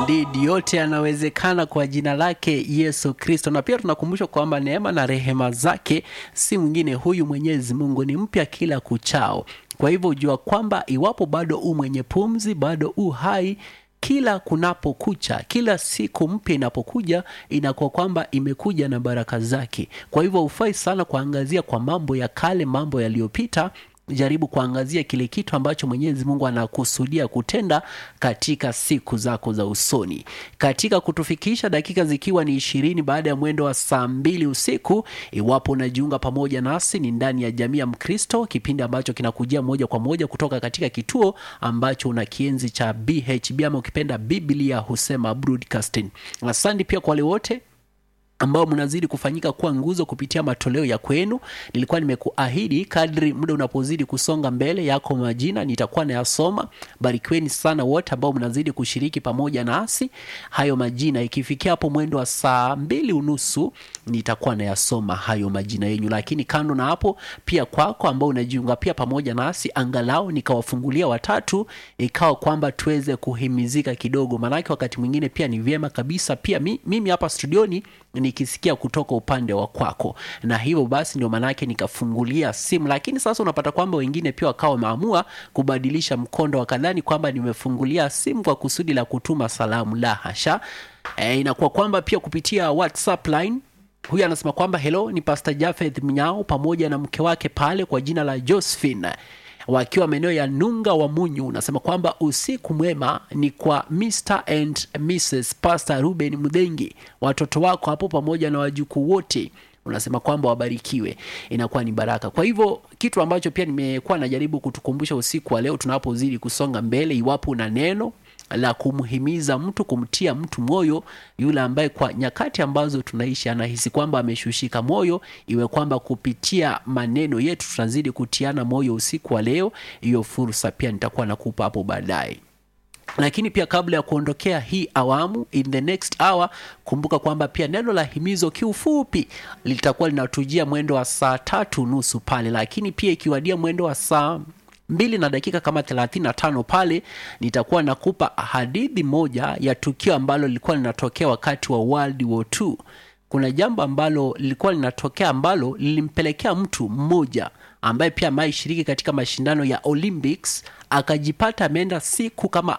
Indeed, yote yanawezekana kwa jina lake Yesu Kristo. Na pia tunakumbushwa kwamba neema na rehema zake si mwingine huyu Mwenyezi Mungu, ni mpya kila kuchao. Kwa hivyo jua kwamba iwapo bado u mwenye pumzi, bado u hai kila kunapokucha, kila siku mpya inapokuja, inakuwa kwamba imekuja na baraka zake. Kwa hivyo hufai sana kuangazia kwa mambo ya kale, mambo yaliyopita jaribu kuangazia kile kitu ambacho Mwenyezi Mungu anakusudia kutenda katika siku zako za usoni. Katika kutufikisha dakika zikiwa ni ishirini baada ya mwendo wa saa mbili usiku, iwapo unajiunga pamoja nasi, ni ndani ya jamii ya Mkristo, kipindi ambacho kinakujia moja kwa moja kutoka katika kituo ambacho una kienzi cha BHB ama ukipenda Biblia husema broadcasting. Asante pia kwa wale wote ambao mnazidi kufanyika kuwa nguzo kupitia matoleo ya kwenu. Nilikuwa nimekuahidi kadri muda unapozidi kusonga mbele, yako majina nitakuwa nayasoma. Barikiweni sana wote ambao mnazidi kushiriki pamoja nasi. Hayo majina ikifikia hapo mwendo wa saa mbili unusu nitakuwa nayasoma hayo majina yenyu, lakini kando na hapo, pia kwako ambao unajiunga pia pamoja nasi, angalau nikawafungulia watatu, ikawa kwamba tuweze kuhimizika kidogo, maanake wakati mwingine pia ni vyema kabisa pia mi, mimi hapa studioni nikisikia kutoka upande wa kwako, na hivyo basi ndio maanake nikafungulia simu. Lakini sasa unapata kwamba wengine pia wakawa wameamua kubadilisha mkondo, wakadhani kwamba nimefungulia simu kwa kusudi la kutuma salamu. La hasha! E, inakuwa kwamba pia kupitia WhatsApp line huyu anasema kwamba hello, ni Pastor Jafeth Mnyao pamoja na mke wake pale kwa jina la Josephine wakiwa maeneo ya Nunga wa Munyu. Unasema kwamba usiku mwema ni kwa Mr and Mrs Pastor Ruben Mudhengi, watoto wako hapo pamoja na wajukuu wote unasema kwamba wabarikiwe, inakuwa ni baraka. Kwa hivyo kitu ambacho pia nimekuwa najaribu kutukumbusha usiku wa leo tunapozidi kusonga mbele, iwapo una neno la kumhimiza mtu, kumtia mtu moyo, yule ambaye kwa nyakati ambazo tunaishi anahisi kwamba ameshushika moyo, iwe kwamba kupitia maneno yetu tunazidi kutiana moyo usiku wa leo. Hiyo fursa pia nitakuwa nakupa hapo baadaye lakini pia kabla ya kuondokea hii awamu, in the next hour, kumbuka kwamba pia neno la himizo kiufupi litakuwa linatujia mwendo wa saa tatu nusu pale, lakini pia ikiwadia mwendo wa saa mbili na dakika kama thelathini na tano pale nitakuwa nakupa hadithi moja ya tukio ambalo lilikuwa linatokea wakati wa World War II. Kuna jambo ambalo lilikuwa linatokea ambalo lilimpelekea mtu mmoja ambaye pia ameishiriki katika mashindano ya Olympics akajipata ameenda siku kama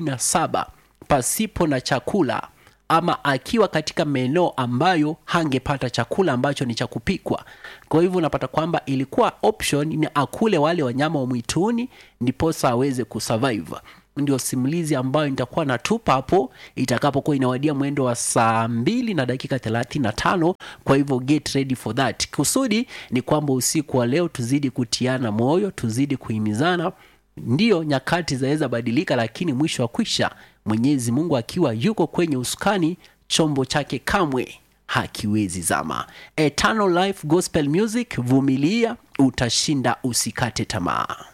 47 pasipo na chakula ama akiwa katika maeneo ambayo hangepata chakula ambacho ni cha kupikwa. Kwa hivyo unapata kwamba ilikuwa option ni akule wale wanyama wa mwituni ndiposa aweze kusurvive. Ndio simulizi ambayo nitakuwa natupa hapo itakapokuwa inawadia mwendo wa saa mbili na dakika thelathini na tano. Kwa hivyo get ready for that. Kusudi ni kwamba usiku wa leo tuzidi kutiana moyo, tuzidi kuhimizana. Ndiyo nyakati zaweza badilika, lakini mwisho wa kwisha Mwenyezi Mungu akiwa yuko kwenye usukani, chombo chake kamwe hakiwezi zama. Eternal Life Gospel Music, vumilia, utashinda, usikate tamaa.